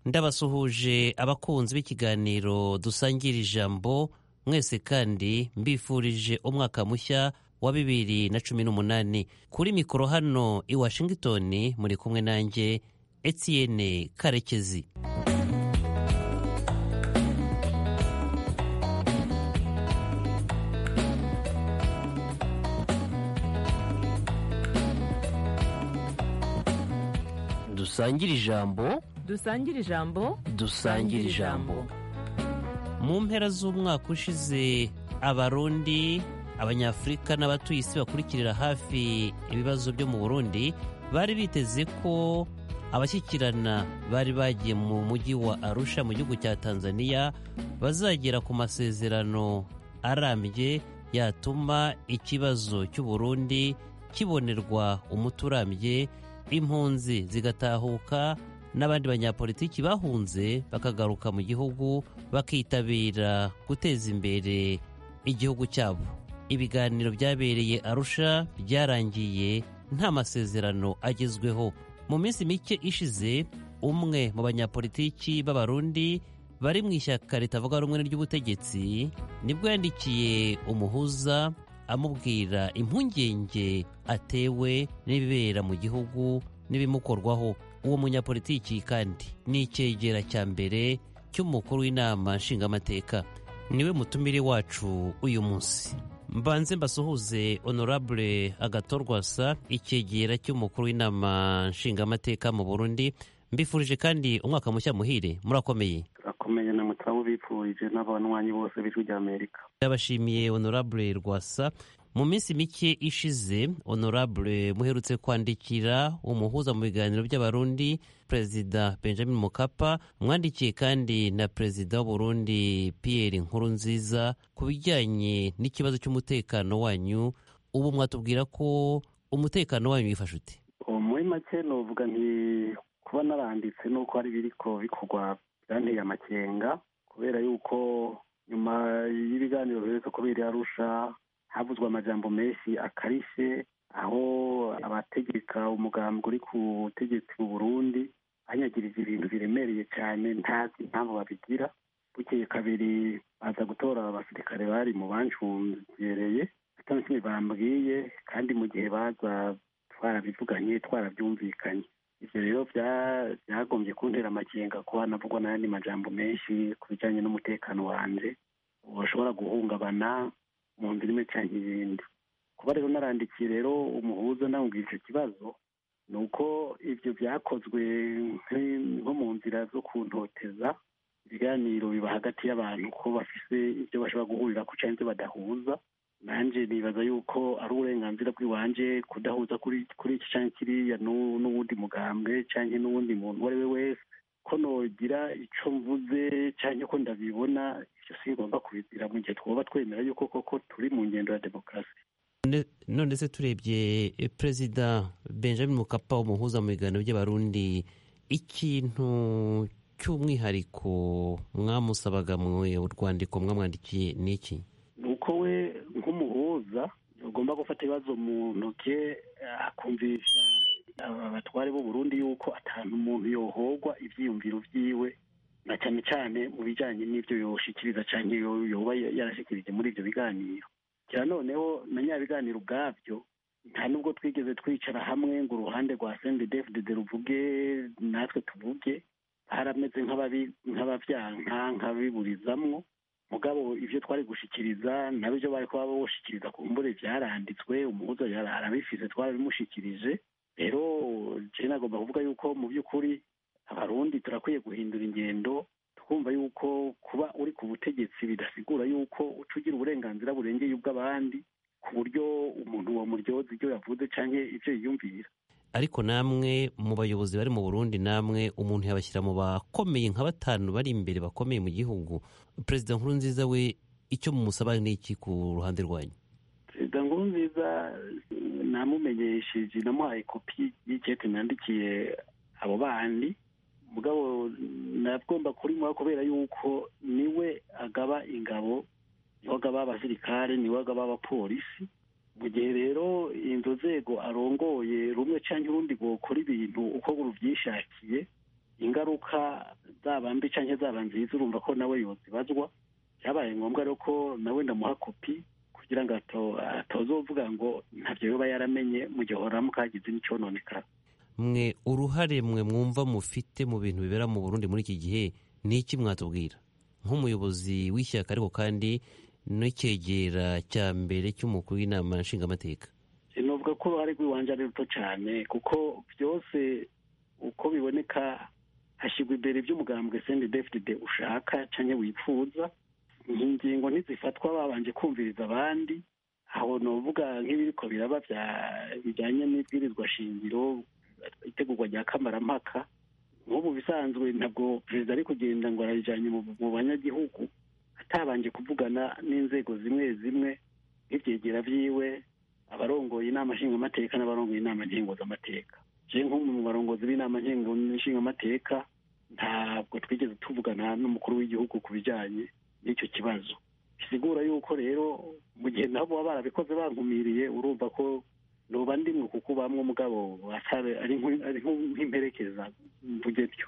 ndabasuhuje abakunzi b'ikiganiro dusangira ijambo mwese kandi mbifurije umwaka mushya wa bibiri na cumi n'umunani kuri mikoro hano i washington muri kumwe nanjye etienne karekezi dusangire ijambo dusangire ijambo dusangire ijambo mu mpera z'umwaka ushize abarundi abanyafurika n'abatuye isi bakurikirira hafi ibibazo byo mu burundi bari biteze ko abashyikirana bari bagiye mu mujyi wa arusha mu gihugu cya tanzania bazagera ku masezerano arambye yatuma ikibazo cy'uburundi kibonerwa umuti urambye impunzi zigatahuka n'abandi banyapolitiki bahunze bakagaruka mu gihugu bakitabira guteza imbere igihugu cyabo ibiganiro byabereye arusha byarangiye nta masezerano agezweho mu minsi mike ishize umwe mu banyapolitiki b'abarundi bari mu ishyaka ritavuga rumwe ry'ubutegetsi nibwo yandikiye umuhuza amubwira impungenge atewe n'ibibera mu gihugu n'ibimukorwaho uwo munyapolitiki kandi ni icyegera cya mbere cy'umukuru w'inama nshingamateka niwe mutumire wacu uyu munsi mbanze mbasuhuze honorable agatorwasa icyegera cy'umukuru w'inama nshingamateka mu burundi mbifurije kandi umwaka mushya muhire murakomeye turakomeye na mutabu bipfurije n'abanywanyi bose b'ijwi ry'amerika ndabashimiye honorable rwasa mu minsi mike ishize honorable muherutse kwandikira umuhuza mu biganiro by'abarundi perezida benjamin mukapa mwandikiye kandi na perezida w'uburundi pierre nkurunziza ku bijyanye n'ikibazo cy'umutekano wanyu ubu mwatubwira ko umutekano wanyu wifashe ute muri make novuga nti kuba naranditse nuko hari biriko bikorwa byanteye amakenga kubera yuko nyuma y'ibiganiro biherutse kubera arusha havuzwe amajambo menshi akarishe aho abategeka umugambi uri ku butegetsi mu burundi banyagirije ibintu biremereye cyane ntazi impamvu babigira bukeye kabiri baza gutora abasirikare bari mu banshungereye atari kimwe bambwiye kandi mu gihe baza twarabivuganye twarabyumvikanye ibyo rero byagombye kuntera amakenga kuba navugwa n'ayandi majambo menshi ku bijyanye n'umutekano wanjye bashobora guhungabana mu nzira imwe cyangwa ibindi kuba rero narandikiye rero umuhuza namubwira icyo kibazo ni uko ibyo byakozwe nko mu nzira zo kuntoteza ibiganiro biba hagati y'abantu ko bafise ibyo bashobora guhurira ku cyangwa ibyo badahuza nanjye nibaza yuko ari uburenganzira bw'iwanje kudahuza kuri kuri iki cyangwa kiriya n'uwundi mugambwe cyangwa n'uwundi muntu uwo ari we wese ko nogira icyo mvuze cyangwa ko ndabibona ibyo singomba kubizira mu gihe twaba twemera yuko koko turi mu ngendo ya demokarasi none se turebye perezida benjamin mukapa umuhuza mu biganiro by'abarundi ikintu cy'umwihariko mwamusabaga mu rwandiko mwamwandikiye ni iki ni uko we nk'umuhuza ugomba gufata ibibazo mu ntoke akumvisha abatware b'u Burundi yuko atantu umuntu yohogwa ibyiyumviro byiwe na cyane cyane mu bijyanye n'ibyo yoshikiriza cyangwa yoba yarashikirije muri ibyo biganiro cyane noneho na nyabiganiro ubwabyo nta nubwo twigeze twicara hamwe ngo uruhande rwa sendedefudede ruvuge natwe tuvuge harameze nk'ababyanka nk'abiburizamwo mugabo ibyo twari gushikiriza nabyo bari kuba boshikiriza ku mbure byaranditswe umuhuza arabifise twarabimushikirije rero je nagomba kuvuga yuko mu by'ukuri abarundi turakwiye guhindura ingendo twumva yuko kuba uri ku butegetsi bidasigura yuko uca ugira uburenganzira burengeye ubw'abandi ku buryo umuntu wamuryoza ibyo yavuze cyangwa ibyo yiyumvira ariko namwe mu bayobozi bari mu burundi namwe umuntu yabashyira mu bakomeye nka batanu bari imbere bakomeye mu gihugu perezida nkurunziza we icyo mumusaba ni iki ku ruhande rwanyu perezida nkurunziza namumenyesheje namuhaye kopi y'ikete nandikiye abo bandi mugabo nagomba kurimuha kubera yuko niwe agaba ingabo niwe agaba abasirikare niwe agaba abapolisi mu gihe rero izo nzego arongoye rumwe cyangwa urundi gukora ibintu uko rubyishakiye ingaruka zaba mbi cyangwa zaba nziza urumva ko nawe yozibazwa byabaye ngombwa rero ko nawe ndamuha kopi kugira ngo atozovuga ngo ntabyo yoba yaramenye mu gihe horamuka hagize n'icyononekara mwe uruhare mwe mwumva mufite mu bintu bibera mu burundi muri iki gihe ni iki mwatubwira nk'umuyobozi w'ishyaka ariko kandi n'icyegera cya mbere cy'umukuru w'inama nshingamateka nuvuga ko uruhare rw'iwanje ari ruto cyane kuko byose uko biboneka hashyirwa imbere iby'umugambwe sendedefide ushaka cyangwa wifuza ingingo ntizifatwa babanje kumviriza abandi aho nuvuga nk'ibiriko biraba bijyanye n'ibwirizwa shingiro itegurwa rya kamarampaka nk'ubu bisanzwe ntabwo perezida ari kugenda ngo ararijyanye mu banyagihugu atabanje kuvugana n'inzego zimwe zimwe nk'ibyegera byiwe abarongoye inama nshingamateka n'abarongoye inama nkenguzamateka je nk'umwe mu barongozi b'inama nshingamateka ntabwo twigeze tuvugana n'umukuru w'igihugu ku bijyanye n'icyo kibazo bisigura yuko rero mu gihe nabo baba barabikoze bankumiriye urumva ko noba ndimwe kuko bamwe umugabo ari nk'imperekeza mvuge byo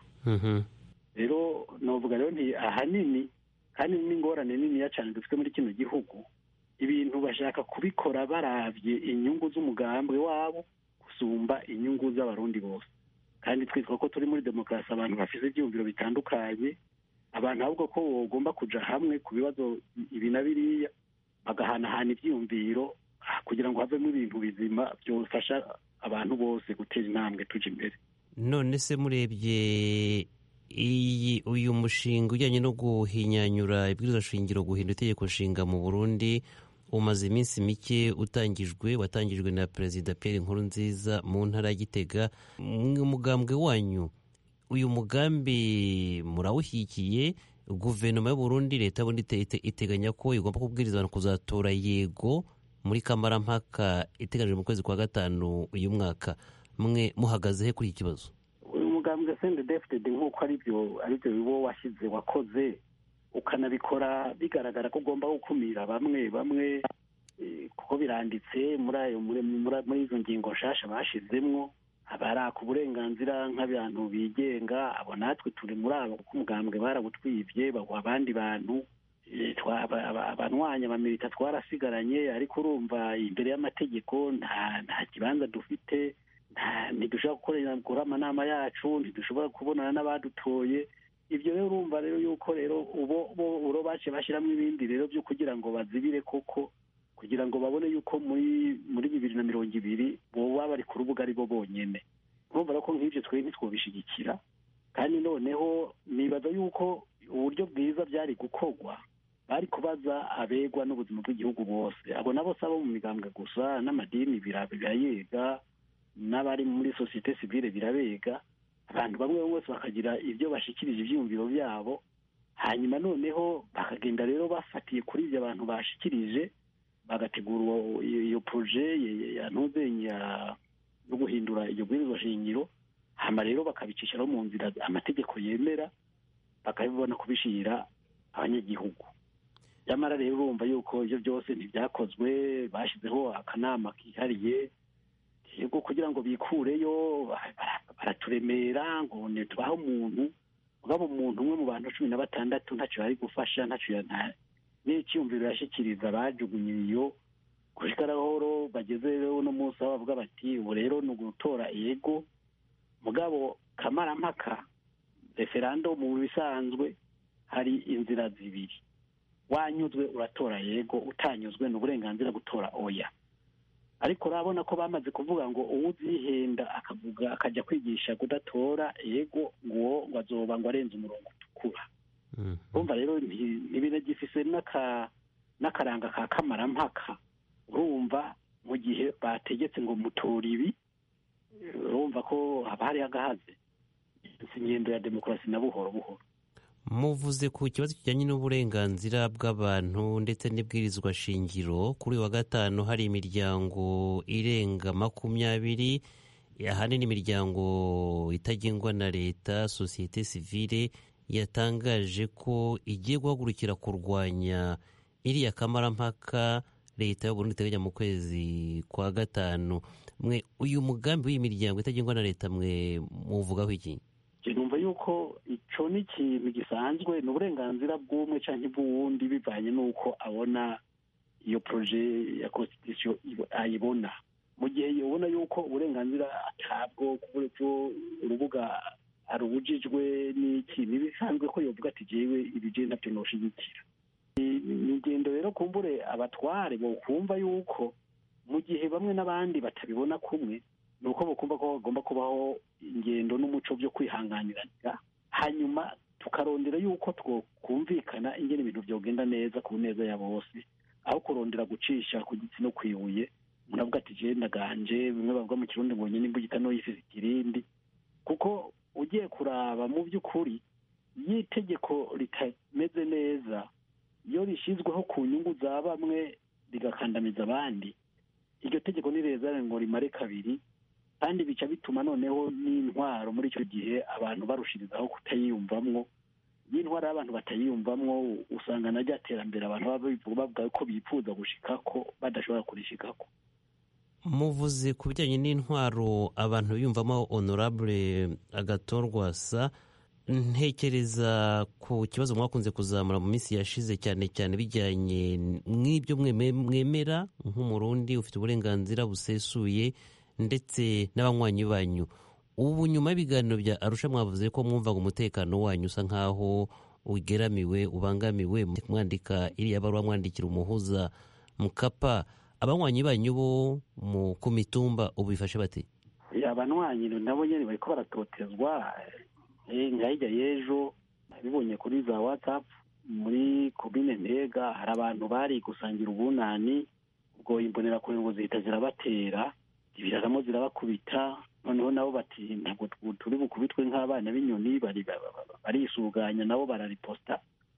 rero novuga rero nti ahanini kandi n'ingorane niniya cyane dufite muri kino gihugu ibintu bashaka kubikora barabye inyungu z'umugambwe wabo gusumba inyungu z'abarundi bose kandi twitwa ko turi muri demokarasi abantu bafite ibyiyumviro bitandukanye abantu ahubwo ko bagomba kujya hamwe ku bibazo ibi na biriya bagahanahana ibyiyumviro kugira ngo havemo ibintu bizima byofasha abantu bose gutera intambwe tujya imbere none se murebye iyi uyu mushinga ujyanye no guhinyanyura ibwirizwa shingiro guhindura itegeko nshinga mu burundi umaze iminsi mike utangijwe watangijwe na perezida Pierre Nkurunziza mu ntara ya Gitega umugambwe wanyu uyu mugambi murawushyigikiye guverinoma y'u Burundi leta bundi iteganya ko igomba kubwiriza abantu kuzatora yego muri kamarampaka iteganyijwe mu kwezi kwa gatanu uyu mwaka mwe muhagaze he kuri iki kibazo uyu mugambwe sende defitedi nk'uko aribyo aribyo bibo washyize wakoze ukanabikora bigaragara ko ugomba gukumira bamwe bamwe kuko biranditse muri ayo muri izo ngingo nshasha bashyizemwo abaraka uburenganzira nk'abantu bigenga abo natwe turi muri abo kuko umugambwe barawutwibye baguha abandi bantu abanwanya bamirita twarasigaranye ariko urumva imbere y'amategeko nta kibanza dufite ntidushobora gukora amanama yacu ntidushobora kubonana n'abadutoye ibyo rero urumva rero yuko rero ubo bo baciye bashyiramo ibindi rero byo kugira ngo bazibire koko kugira ngo babone yuko muri muri bibiri na mirongo ibiri boba bari ku rubuga ari bo bonyine urumva rero ko nk'ibyo twe ntitwobishyigikira kandi noneho nibaza yuko uburyo bwiza byari gukorwa bari kubaza abegwa n'ubuzima bw'igihugu bose abo nabo si abo mu migambwe gusa n'amadini birayega n'abari muri sosiyete sivile birabega abantu bamwe bose bakagira ibyo bashikirije ibyiyumviro byabo hanyuma noneho bakagenda rero bafatiye kuri ibyo abantu bashikirije bagategura iyo poroje ya ntuzenya yo guhindura iyo bwirizwa shingiro hama rero bakabicishiraho mu nzira amategeko yemera bakabibona kubishyira abanyagihugu nyamara rero urumva yuko ibyo byose ntibyakozwe bashyizeho akanama kihariye yego kugira ngo bikureyo baraturemera ngo ntitubahe umuntu mugabo umuntu umwe mu bantu cumi na batandatu ntacyo yari gufasha ntacyo n'icyumviro yashyikiriza bajugunye iyo gushika rahoro bageze rero uno munsi aho bavuga bati ubu rero ni ugutora yego mugabo kamarampaka referando mu bisanzwe hari inzira zibiri wanyuzwe uratora yego utanyuzwe ni uburenganzira gutora oya ariko urabona ko bamaze kuvuga ngo uwuzihenda akavuga akajya kwigisha kudatora yego ngo ngo azoba ngo arenze umurongo utukura urumva rero ntibinagifise n'akaranga ka kamarampaka urumva mu gihe bategetse ngo mutora ibi urumva ko haba hari agahaze ingendo ya demokarasi na buhoro buhoro muvuze ku kibazo kijyanye n'uburenganzira bw'abantu ndetse n'ibwirizwa shingiro kuri uyu wa gatanu hari imiryango irenga makumyabiri ahanini imiryango itagengwa na leta sosiyete sivile yatangaje ko igiye guhagurukira kurwanya iriya kamarampaka leta y'uburundi iteganya mu kwezi kwa gatanu mwe uyu mugambi w'iyi miryango itagengwa na leta mwe muvugaho iki je numva yuko ico ni ikintu gisanzwe ni uburenganzira bw'umwe canke bw'uwundi bivanye n'uko abona iyo proje ya constitution ayibona mu gihe yobona yuko uburenganzira atabwo kuburyo urubuga arubujijwe n'iki ntibisanzwe ko yovuga ati jewe ibije ntavyo noshigikira ni ingendo rero kumbure abatware bokumva yuko mu gihe bamwe n'abandi batabibona kumwe ni uko bakumva ko bagomba kubaho ingendo n'umuco byo kwihanganiranira hanyuma tukarondera yuko twokumvikana ingene ibintu byogenda neza ku neza ya bose aho kurondera gucisha ku gitsi no kwibuye umuntu avuga ati jewe ndaganje bimwe bavuga mu kirundi ngo nyine imbugita noyifise ikirindi kuko ugiye kuraba mu by'ukuri iyo itegeko ritameze neza iyo rishyizweho ku nyungu za bamwe rigakandamiza abandi iryo tegeko ni reza ngo rimare kabiri kandi bica bituma noneho n'intwaro muri icyo gihe abantu barushirizaho kutayiyumvamwo iyo intwaro y'abantu batayiyumvamwo usanga na rya terambere abantu baba bavuga ko bifuza gushikako badashobora kurishikako muvuze ku bijyanye n'intwaro abantu biyumvamo honorable agatorwa sa ntekereza ku kibazo mwakunze kuzamura mu minsi yashize cyane cyane bijyanye n'ibyo mwemera nk'umurundi ufite uburenganzira busesuye ndetse n'abanywanyi banyu ubu nyuma y'ibiganiro bya arusha mwavuze ko mwumvaga umutekano wanyu usa nk'aho ugeramiwe ubangamiwe mwandika iriya baruwa mwandikira umuhuza mukapa abanywanyi banyu bo ku mitumba ubu bifashe bate abanywanyi nabo nyine bariko baratotezwa nka hirya y'ejo nabibonye kuri za watsapu muri komine ntega hari abantu bari gusangira ubunani ubwo imbonerakure ngo zihita zirabatera zibiraramo zirabakubita noneho nabo bati ntabwo turi bukubitwe nk'abana b'inyoni barisuganya nabo barariposta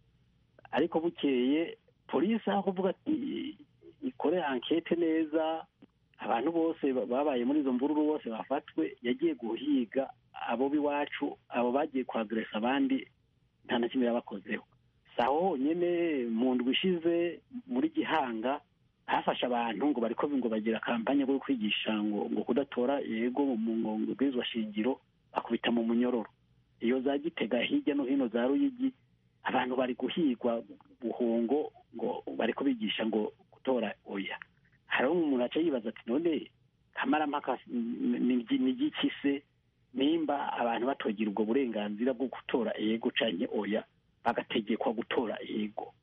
ariko bukeye polisi aho kuvuga ati ikore ankete neza abantu bose babaye muri izo mvururu bose bafatwe yagiye guhiga abo b'iwacu abo bagiye kwageresa abandi nta na kimwe yabakozeho si aho honyine mu ndwi ishize muri gihanga hafashe abantu ngo bariko ngo bagira kampanye yo kwigisha ngo ngo kudatora yego mu bwirizwa shingiro bakubita mu munyororo iyo za gitega hirya no hino za ruyigi abantu bari guhigwa buhungo ngo bariko bigisha ngo gutora oya hariho umuntu aca yibaza ati none kamarampaka ni igiki se nimba abantu batogira ubwo burenganzira bwo gutora ego canke oya bagategekwa gutora ego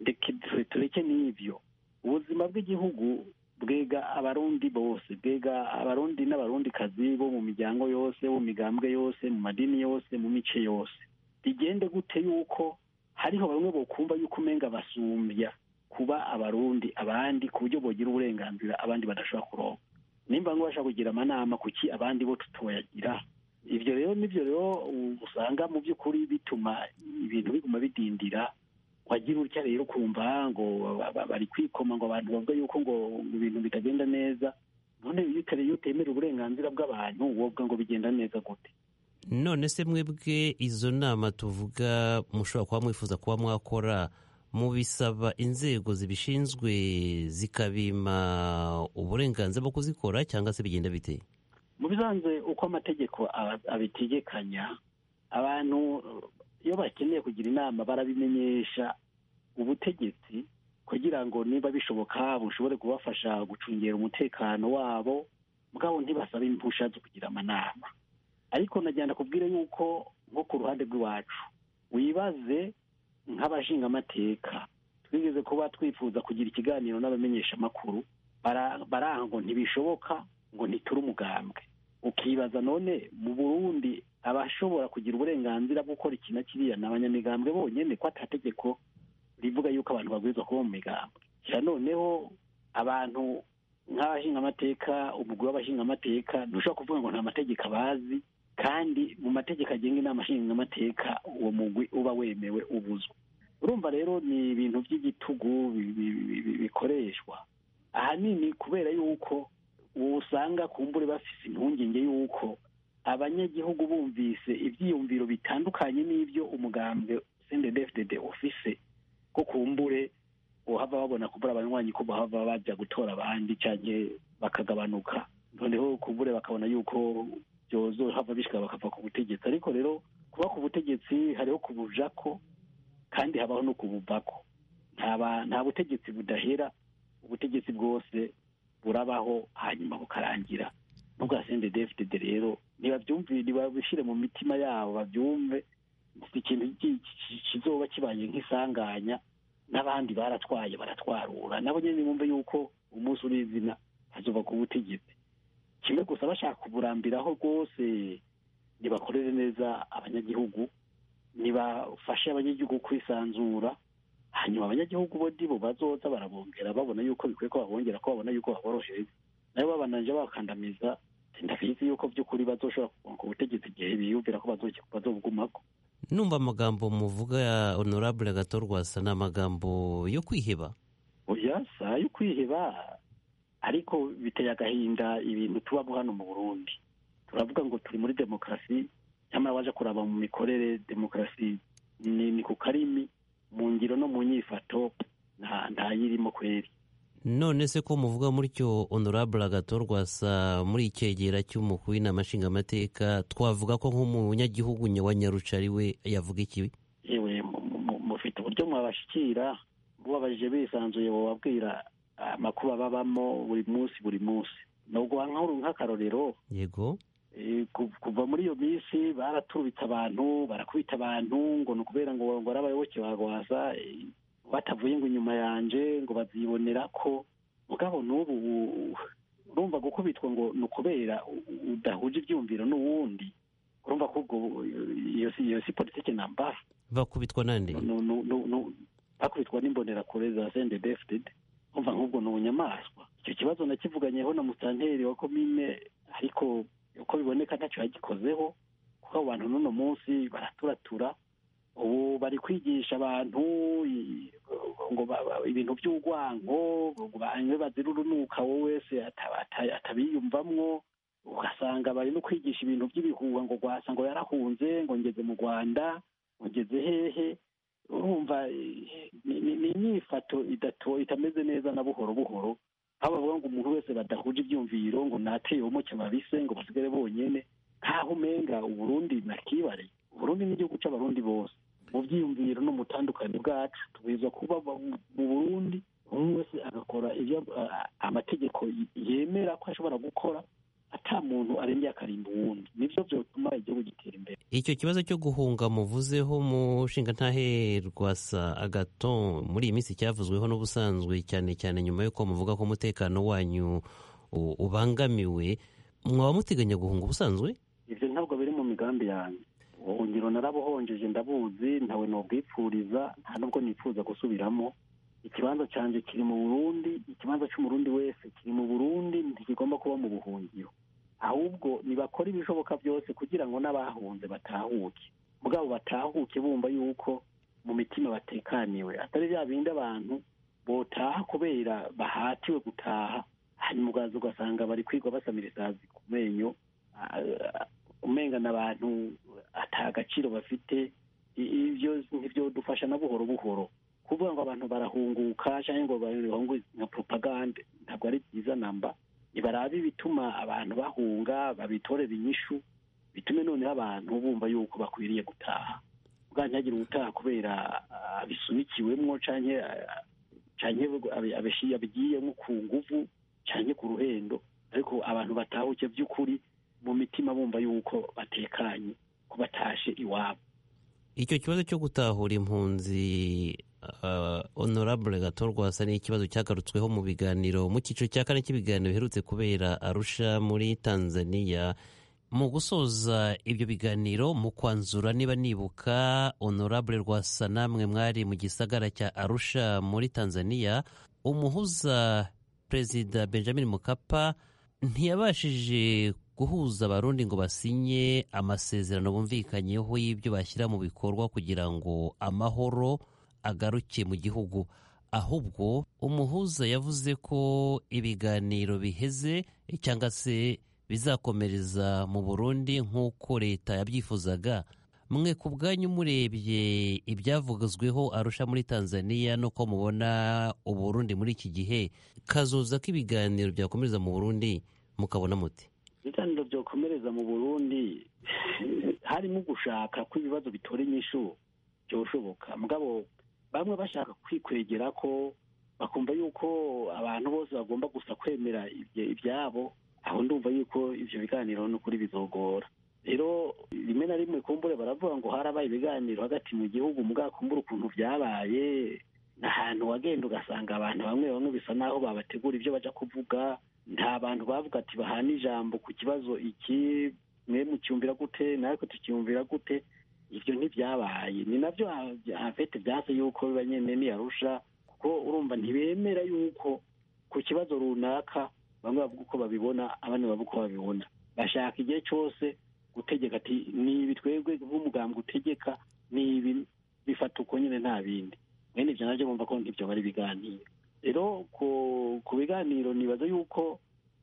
tureke n'ivyo ubuzima bw'igihugu bwega abarundi bose bwega abarundi n'abarundikazi bo mu miryango yose mu migambwe yose mu madini yose mu mice yose bigende gute yuko hariho bamwe bokumva yuko umenga basumbya kuba abarundi abandi ku buryo bogira uburenganzira abandi badashobora kuronka nimba ngo bashaka kugira amanama kuki abandi bo tutoyagira ibyo rero nibyo rero usanga mu by'ukuri bituma ibintu biguma bidindira wagira utya rero ukumva ngo bari kwikoma ngo abantu bavuga yuko ngo ibintu bitagenda neza none iyo utemera uburenganzira bw'abantu wovuga ngo bigenda neza gute none se mwebwe izo nama tuvuga mushobora kuba mwifuza kuba mwakora mubisaba inzego zibishinzwe zikabima uburenganzira bwo kuzikora cyangwa se bigenda bite mu bisanzwe uko amategeko abitegekanya abantu iyo bakeneye kugira inama barabimenyesha ubutegetsi kugira ngo niba bishoboka bushobore kubafasha gucungira umutekano wabo mugabo ntibasabe impusha zo kugira amanama ariko najyana kubwire yuko nko ku ruhande rw'iwacu wibaze nk'abashingamateka twigeze kuba twifuza kugira ikiganiro n'abamenyeshamakuru baranga ngo ntibishoboka ngo ntiture umugambwe ukibaza none mu burundi abashobora kugira uburenganzira bwo gukora iki na kiriya ni abanyamigambwe bonyine ko atategeko rivuga yuko abantu babwirizwa kuba mu migambwe kira noneho abantu nk'abashingamateka umugwi w'abashingamateka ntushobora kuvuga ngo nta mategeko abazi kandi mu mategeko agenga inama nshingamateka uwo mugwi uba wemewe ubuzwa urumva rero ni ibintu by'igitugu bikoreshwa ahanini kubera yuko usanga kumbure bafise impungenge yuko abanyagihugu bumvise ibyiyumviro bitandukanye n'ibyo umugambwe sendedefdede ufise ko kumbure uhava babona kumbura abanywanyi ko bahava bajya gutora abandi cyangwa bakagabanuka noneho kumbure bakabona yuko byozo hava bishika bakava ku butegetsi ariko rero kuba ku butegetsi hariho kubujako kandi habaho no kubuvako nta butegetsi budahera ubutegetsi bwose burabaho hanyuma bukarangira n'ubwa cndfdd rero ntibabyumvire ntibabishyire mu mitima yabo babyumve ikintu kizoba kibaye nk'isanganya n'abandi baratwaye baratwarura nabo nyine bumve yuko umunsi uri izina hazuba ku butegetsi kimwe gusa bashaka kuburambiraho rwose ntibakorere neza abanyagihugu ntibafashe abanyagihugu kwisanzura hanyuma abanyagihugu bo ndibo bazoza barabongera babona yuko bikwiye ko babongera ko babona yuko baborohereza nabo babananje bakandamiza ndabizi yuko by'ukuri bazoshobora kugonga ubutegetsi igihe biyumvira ko bazobugumako numva amagambo muvuga ya honorable gatorwasa ni amagambo yo kwiheba oya si ayo kwiheba ariko biteye agahinda ibintu tubamo hano mu burundi turavuga ngo turi muri demokarasi nyamara waje kuraba mu mikorere demokarasi ni ku karimi mu ngiro no mu nyifato ntayirimo kweri none se ko muvuga mutyo honorable agatorwasa muri icyegera cy'umukuru w'inama nshingamateka twavuga ko nk'umunyagihugu wa nyarucari we yavuga ikibi yewe mufite uburyo mwabashyikira mubabajije bisanzuye wababwira amakuru babamo buri munsi buri munsi nubwo nk'akarorero yego kuva muri iyo minsi baraturubitse abantu barakubita abantu ngo ni ukubera ngo ngo ari abayoboke ba rwasa batavuye ngo inyuma yanje ngo bazibonera ko mugabo n'ubu urumva gukubitwa ngo ni ukubera udahuje ibyumviro n'uwundi urumva ko ubwo iyo si politiki namba bakubitwa nande bakubitwa n'imbonerakure za sendedefudede umva nk'ubwo ni ubunyamaswa icyo kibazo nakivuganyeho na musitanteri wa komine ariko uko biboneka ntacyo yagikozeho kuko abo bantu n'uno munsi baraturatura ubu bari kwigisha abantu ngo ibintu by'urwango banywe bazira urunuka wowe wese atabiyumvamwo ugasanga bari no kwigisha ibintu by'ibihuha ngo rwasa ngo yarahunze ngo ngeze mu rwanda ngo ngeze hehe urumva ni inyifato itameze neza na buhoro buhoro aho bavuga ngo umuntu wese badahuje ibyumviro ngo nateye umuke babise ngo basigare bonyine nkaho umenga uburundi nakibare uburundi n'igihugu cy'abarundi bose mu byiyumviro no mu butandukane bwacu tubwirizwa kuba mu burundi umwe wese agakora ibyo amategeko yemera ko ashobora gukora ata muntu arengeye akarimba uwundi nibyo byatuma igihugu gitera imbere icyo kibazo cyo guhunga muvuzeho mushinga ntaherwasa agato muri iyi minsi cyavuzweho n'ubusanzwe cyane cyane nyuma y'uko muvuga ko umutekano wanyu ubangamiwe mwaba muteganya guhunga ubusanzwe ibyo ntabwo biri mu migambi yanjye ubuhungiro narabuhonjeje ndabuzi ntawe nubwipfuriza nta nubwo nifuza gusubiramo ikibanza cyanjye kiri mu burundi ikibanza cy'umurundi wese kiri mu burundi ntikigomba kuba mu buhungiro ahubwo nibakora ibishoboka byose kugira ngo n'abahunze batahuke mugabo batahuke bumva yuko mu mitima batekaniwe atari bya bindi abantu botaha kubera bahatiwe gutaha hanyuma ugaza ugasanga bari kwigwa basamira isazi ku menyo umengana abantu ata agaciro bafite ibyo ntibyo dufasha na buhoro buhoro kuvuga ngo abantu barahunguka cyangwa ngo bahungue nka propagande ntabwo ari byiza namba ntibarabe ibituma abantu bahunga babitorera inyishu bitume noneho abantu bumva yuko bakwiriye gutaha ubwa ntihagire ubutaha kubera abisunikiwemo cyangwa abigiyemo ku nguvu cyangwa ku ruhendo ariko abantu batahuke by'ukuri mu mitima bumva yuko batekanye ko batashe iwabo icyo kibazo cyo gutahura impunzi honorable gatorwasa ni ikibazo cyagarutsweho mu biganiro mu cyiciro cya kane cy'ibiganiro biherutse kubera arusha muri tanzania mu gusoza ibyo biganiro mu kwanzura niba nibuka honorable rwasa namwe mwari mu gisagara cya arusha muri tanzania umuhuza perezida benjamin mukapa ntiyabashije guhuza abarundi ngo basinye amasezerano bumvikanyeho y'ibyo bashyira mu bikorwa kugira ngo amahoro agaruke mu gihugu ahubwo umuhuza yavuze ko ibiganiro biheze cyangwa se bizakomereza mu burundi nk'uko leta yabyifuzaga mwe ku bwanyu murebye ibyavugazweho arusha muri tanzania n'uko mubona uburundi muri iki gihe kazoza k'ibiganiro byakomereza mu burundi mukabona muti ibiganiro byokomereza mu burundi harimo gushaka ko ibibazo bitora inyishu byoshoboka mugabo bamwe bashaka kwikwegera ko bakumva yuko abantu bose bagomba gusa kwemera ibyabo aho ndumva yuko ibyo biganiro n'ukuri bizogora rero rimwe na rimwe kumbure baravuga ngo harabaye ibiganiro hagati mu gihugu mugabo kumbura ukuntu byabaye ni ahantu wagenda ugasanga abantu bamwe bamwe bisa naho babategura ibyo bajya kuvuga nta bantu bavuga ati bahana ijambo ku kibazo iki mwe mucyumvira gute natwe tukiyumvira gute ibyo ntibyabaye ni nabyo hafete byase yuko biba nyine niyarusha kuko urumva ntibemera yuko ku kibazo runaka bamwe bavuga uko babibona abandi bavuga uko babibona bashaka igihe cyose gutegeka ati ni ibi twebwe nk'umugambwe utegeka ni ibi bifata uko nyine nta bindi mwene ibyo nabyo bumva ko ibyo bari ibiganiro rero ku biganiro nibaza yuko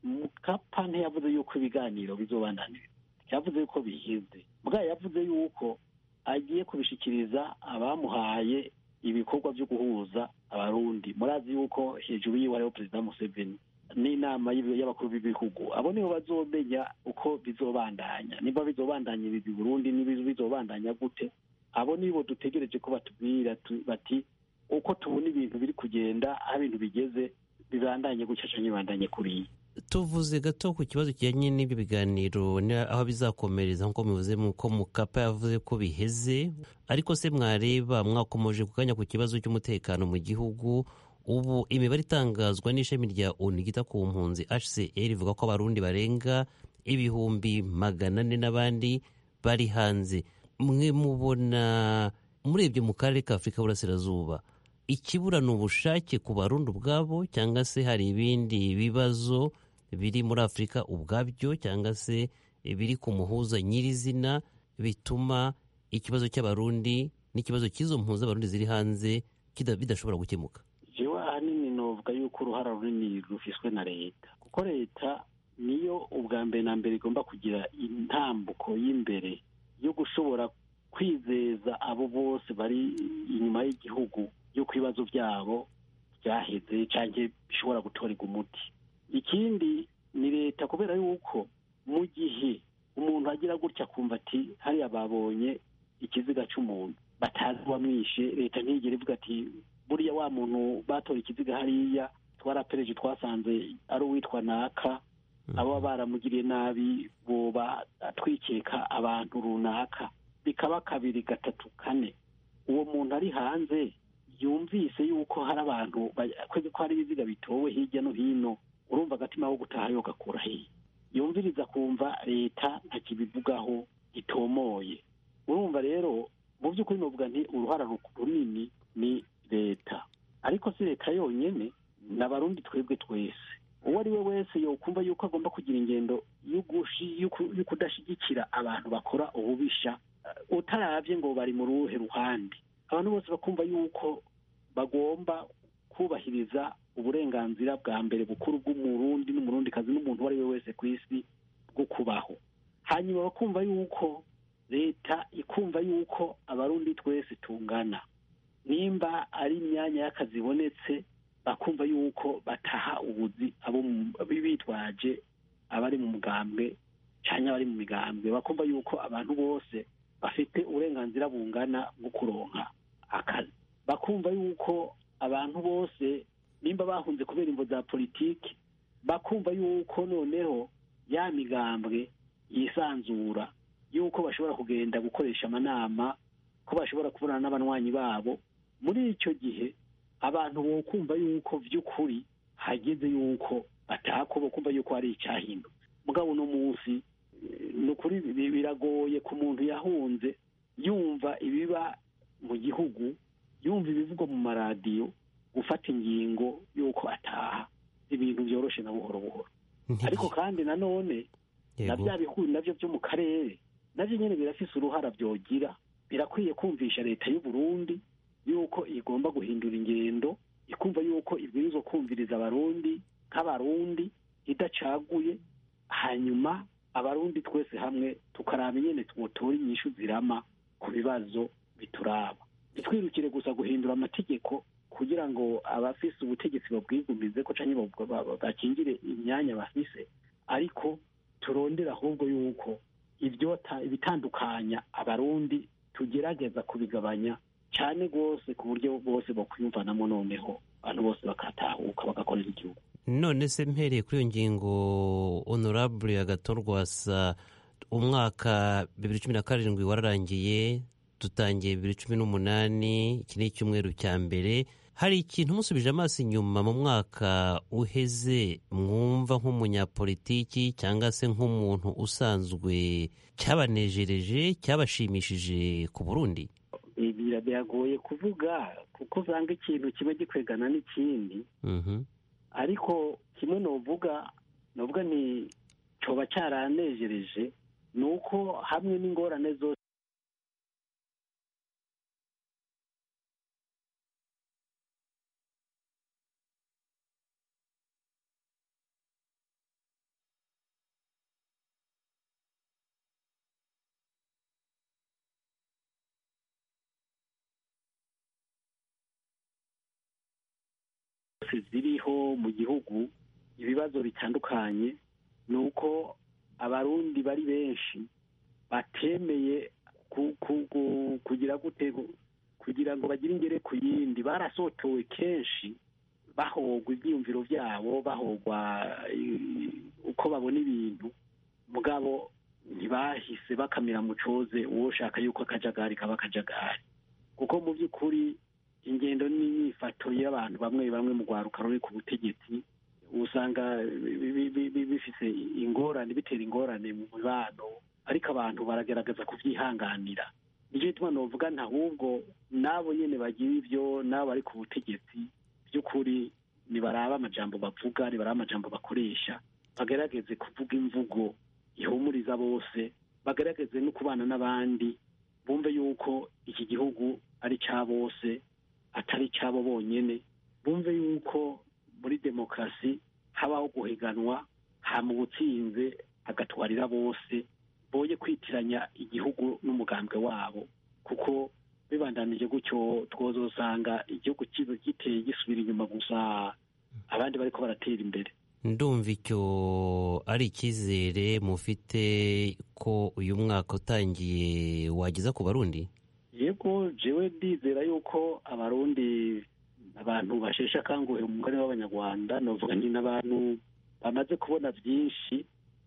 mukapa ntiyavuze yuko ibiganiro bizobananira yavuze yuko bihize bwayo yavuze yuko agiye kubishikiriza abamuhaye ibikorwa byo guhuza abarundi murazi yuko hejuru yiwe hariho perezida museveni n'inama y'abakuru b'ibihugu abo nibo bazomenya uko bizobandanya niba bizobandanyiriza i burundi niba bizobandanya gute abo nibo dutegereje ko batubwira bati uko tubona ibintu biri kugenda aho ibintu bigeze bibandanye gutya cyangwa bibandanye kuriya tuvuze gato ku kibazo kijyanye n'ibyo biganiro aho bizakomereza nk'uko muvuze ko mukapa yavuze ko biheze ariko se mwareba mwakomeje kukanya ku kibazo cy'umutekano mu gihugu ubu imibare itangazwa n'ishami rya onu ryita ku mpunzi hcr ivuga ko abarundi barenga ibihumbi magana ane n'abandi bari hanze mwe mubona murebye mu karere ka afurika y'uburasirazuba ikibura ni ubushake ku barundi ubwabo cyangwa se hari ibindi bibazo biri muri afurika ubwabyo cyangwa se biri ku muhuza nyirizina bituma ikibazo cy'abarundi n'ikibazo cy'izo mpuza abarundi ziri hanze bidashobora gukemuka jewe ahanini novuga yuko uruhara runini rufiswe na leta kuko leta niyo ubwa mbere na mbere igomba kugira intambuko y'imbere yo gushobora kwizeza abo bose bari inyuma y'igihugu y'uko ibibazo byabo byaheze cyangwa bishobora gutorerwa umuti ikindi ni leta kubera yuko mu gihe umuntu agira gutya akumva ati hariya babonye ikiziga cy'umuntu batazi uwamwishe leta ntigere ivuga ati buriya wa muntu batora ikiziga hariya twarapereje twasanze ari uwitwa naka abo baramugiriye nabi boba twikeka abantu runaka bikaba kabiri gatatu kane uwo muntu ari hanze yumvise yuko hari abantu kwezi ko hari ibiziga bitowe hirya no hino urumva agatima ko gutaha yo gakura hehe yumviriza kumva leta ntakibivugaho gitomoye urumva rero mu by'ukuri novuga nti uruhara runini ni leta ariko si leta yonyine ni abarundi twebwe twese uwo ari we wese yokumva yuko agomba kugira ingendo yo kudashyigikira abantu bakora ububisha utarabye ngo bari mu ruhe ruhande abantu bose bakumva yuko bagomba kubahiriza uburenganzira bwa mbere bukuru bw'umurundi n'umurundikazi n'umuntu uwo ari we wese ku isi bwo kubaho hanyuma bakumva yuko leta ikumva yuko abarundi twese tungana nimba ari imyanya y'akazi ibonetse bakumva yuko bataha ubuzi abo bitwaje abari mu mugambwe cyangwa abari mu migambwe bakumva yuko abantu bose bafite uburenganzira bungana bwo kuronka akazi bakumva yuko abantu bose nimba bahunze kubera imvo za politiki bakumva yuko noneho ya migambwe yisanzura yuko bashobora kugenda gukoresha amanama ko bashobora kubonana n'abanywanyi babo muri icyo gihe abantu bo kumva yuko by'ukuri hageze yuko batako bo kumva yuko hari icyahindutse mugabo uno munsi ni ukuri biragoye ku muntu yahunze yumva ibiba mu gihugu yumva ibivugwa mu maradiyo gufata ingingo y'uko ataha ibintu byoroshye na buhoro buhoro ariko kandi nanone na bya bihugu nabyo byo mu karere nabyo nyine birafise uruhara byogira birakwiye kumvisha leta y'u Burundi yuko igomba guhindura ingendo ikumva yuko ibwirizwa kumviriza abarundi nk'abarundi idacaguye hanyuma abarundi twese hamwe tukaraba nyine twotora inyishu zirama ku bibazo bituraba ntitwirukire gusa guhindura amategeko kugira ngo abafise ubutegetsi babwigumize ko cyangwa bakingire imyanya bafise ariko turondera ahubwo yuko ibyota ibitandukanya abarundi tugerageza kubigabanya cyane rwose ku buryo bose bakwiyumvanamo noneho abantu bose bakatahuka bagakorera igihugu none se mpereye kuri iyo ngingo honorable agatorwasa umwaka bibiri cumi na karindwi wararangiye dutangiye bibiri cumi n'umunani iki ni icyumweru cya mbere hari ikintu musubije amaso inyuma mu mwaka uheze mwumva nk'umunyapolitiki cyangwa se nk'umuntu usanzwe cyabanejereje cyabashimishije ku burundi biragoye kuvuga kuko usanga ikintu kimwe gikwegana n'ikindi ariko kimwe nuvuga nuvuga ni cyoba cyaranejereje ni uko hamwe n'ingorane zose ziriho mu gihugu ibibazo bitandukanye ni uko abarundi bari benshi batemeye kugira gute kugira ngo bagire ingere ku yindi barasotowe kenshi bahogwa ibyiyumviro byabo bahogwa uko babona ibintu mugabo ntibahise bakamira mu coze uwo ushaka yuko akajagari kaba akajagari kuko mu by'ukuri ingendo n'imyifato y'abantu bamwe bamwe mu rwaruka ruri ku butegetsi usanga bifite ingorane bitera ingorane mu mibano ariko abantu baragaragaza kubyihanganira nicyo gituma nuvuga ahubwo n'abo nyine bagira ibyo n'abo bari ku butegetsi by'ukuri nibaraba amajambo bavuga nibaraba amajambo bakoresha bagerageze kuvuga imvugo ihumuriza bose bagerageze no kubana n'abandi bumve yuko iki gihugu ari cya bose atari icyabo bonyine bumve yuko muri demokarasi habaho guhiganwa hama ubutsinze agatwarira bose boye kwitiranya igihugu n'umugambwe wabo kuko bibandanije gutyo twozosanga igihugu giteye gisubira inyuma gusa abandi bariko baratera imbere ndumva icyo ari icyizere mufite ko uyu mwaka utangiye wageza ku barundi yego jewe ndizera yuko abarundi abantu basheshe akanguhe umugani w'abanyarwanda novuga ni n'abantu bamaze kubona byinshi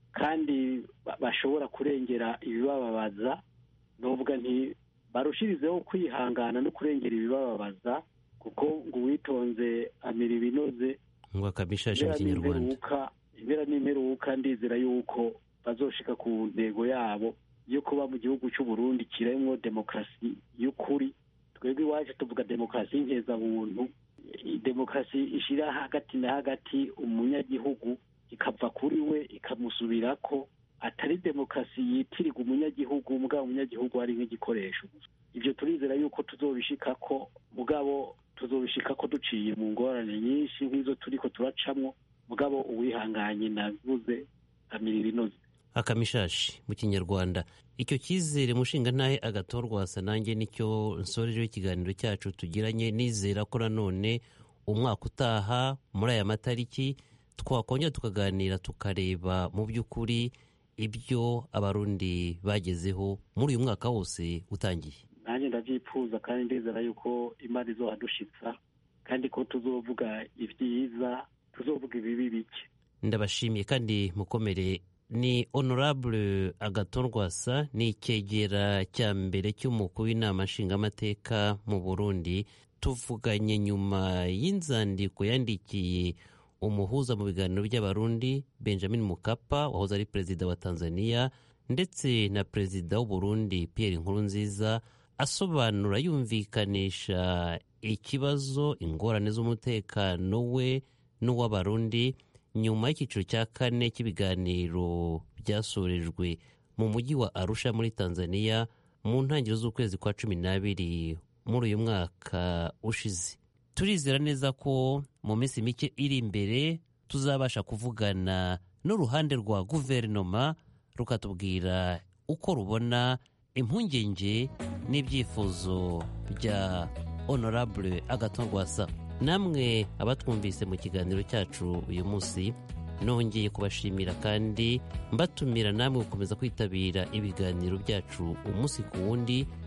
kandi bashobora kurengera ibibababaza novuga nti barushirizeho kwihangana no kurengera ibibababaza kuko ngo uwitonze amira ibinoze ngo akabishashe mu kinyarwanda impera n'imperuka ndizera yuko bazoshika ku ntego yabo yo kuba mu gihugu cy'u Burundi kiremwo demokarasi y'ukuri twebwe iwacu tuvuga demokarasi y'inkezabuntu demokarasi ishira hagati na hagati umunyagihugu ikava kuri we ikamusubirako atari demokarasi yitirirwa umunyagihugu mugabo umunyagihugu ari nk'igikoresho ibyo turizera yuko tuzobishikako mugabo tuzobishikako duciye mu ngorane nyinshi nk'izo turiko turacamwo mugabo uwihanganye navuze amirira inoze akamishashi mu kinyarwanda icyo cyizere mushinga ntahe agatorwasa nanjye nicyo nsorejeho ikiganiro cyacu tugiranye nizera ko nanone umwaka utaha muri aya matariki twakongera tukaganira tukareba mu by'ukuri ibyo abarundi bagezeho muri uyu mwaka wose utangiye nanjye ndabyifuza kandi ndizera yuko imana izohadushitsa kandi ko tuzovuga ibyiza tuzovuga ibibi bike ndabashimiye kandi mukomere ni honorable agatorwasa ni icyegera cya mbere cy'umukuru w'inama nshingamateka mu burundi tuvuganye nyuma y'inzandiko yandikiye umuhuza mu biganiro by'abarundi benjamin mukapa wahoze ari perezida wa tanzania ndetse na perezida w'uburundi pierre nkurunziza asobanura yumvikanisha ikibazo ingorane z'umutekano we n'uw'abarundi nyuma y'icyiciro cya kane cy'ibiganiro byasorejwe mu mujyi wa arusha muri tanzania mu ntangiriro z'ukwezi kwa cumi n'abiri muri uyu mwaka ushize turizera neza ko mu minsi mike iri imbere tuzabasha kuvugana n'uruhande rwa guverinoma rukatubwira uko rubona impungenge n'ibyifuzo bya honorable agaton rwasa namwe abatwumvise mu kiganiro cyacu uyu munsi nongeye kubashimira kandi mbatumira namwe gukomeza kwitabira ibiganiro byacu umunsi ku wundi